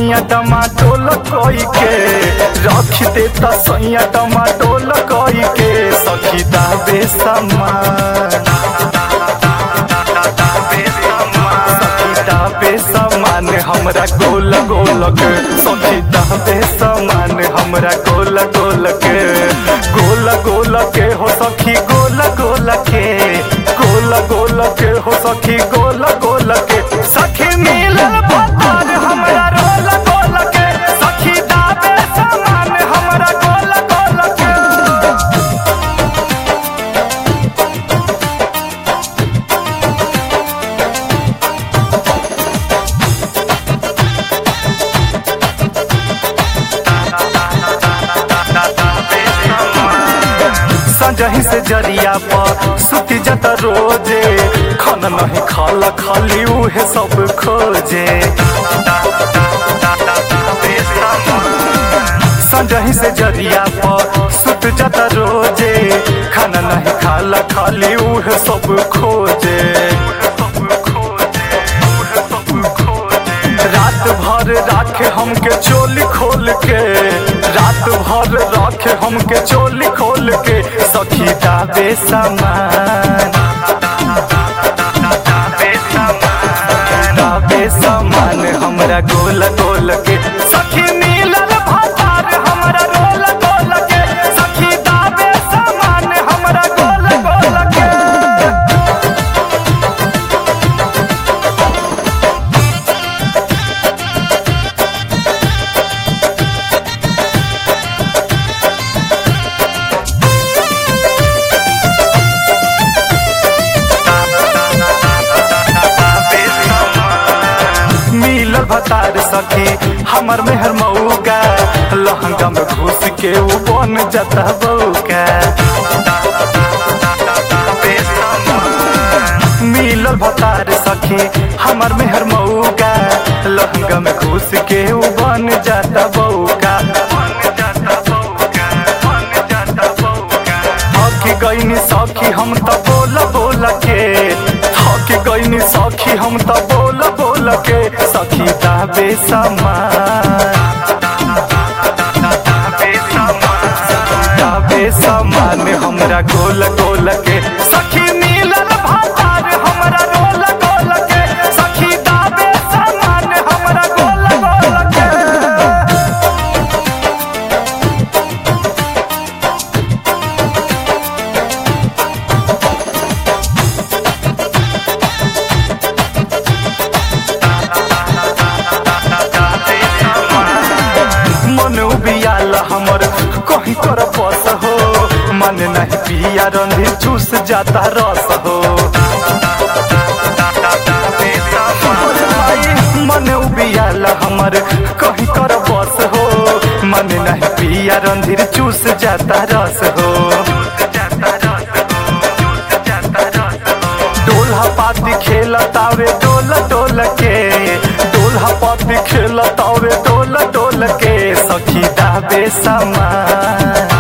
सैया टमाटोल कोई के रख देता सैया टमाटोल कोई के सखी दाबे समान दाबे समान हमरा गोल गोल के सखी दाबे समान हमरा गोल गोल के गोल गोल के हो सखी गोल गोल के गोल गोल के हो सखी गोल गोल के सखी मिलल पतार हमरा रोल गोल के सखी दाबे समान हमरा गोल गोल के संजही से जरिया पर सुती जत रोजे खन नहीं खाला खाली उहे सब खोजे संजही से जरिया पर सुत जत रोजे खाना नहीं खाला खाली उहे सब खोजे रात भर राखे हमके चोली खोल के रात भर राखे हमके चोली खोल के सखी दाबे समान दाबे समान हमरा गोल गोल के सखी मिलल भतार हमरा रोल गोल के सखी दाबे समान हमरा गोल गोल के मिलल भतार सखी हमर मेहर मऊगा लहंगा में घुस के उ बन जाता बऊका मिलल भतार सखी हमर मेहर मऊगा लहंगा में घुस के उ बन जाता बऊका थक गईनी सखी हम त बोल बोल के थक गईनी सखी हम त बोल बोल के सखी दाबे समान दाबे समान हमरा गोल गोल के सखी मिलल भतार हमरा रोल गोल के सखी दाबे समान हमरा गोल गोल के मन उबियाल हमर कहीं कर बस हो मन नहीं पिया रंधी चूस जाता रस हो मन उबियाल हमर कहीं कर बस हो मन नहीं पिया रंधीर चूस जाता रस हो डोला पाती खेलतावे डोल डोल के डोला पाती खेलतावे डोल डोल के सखी दाबे समान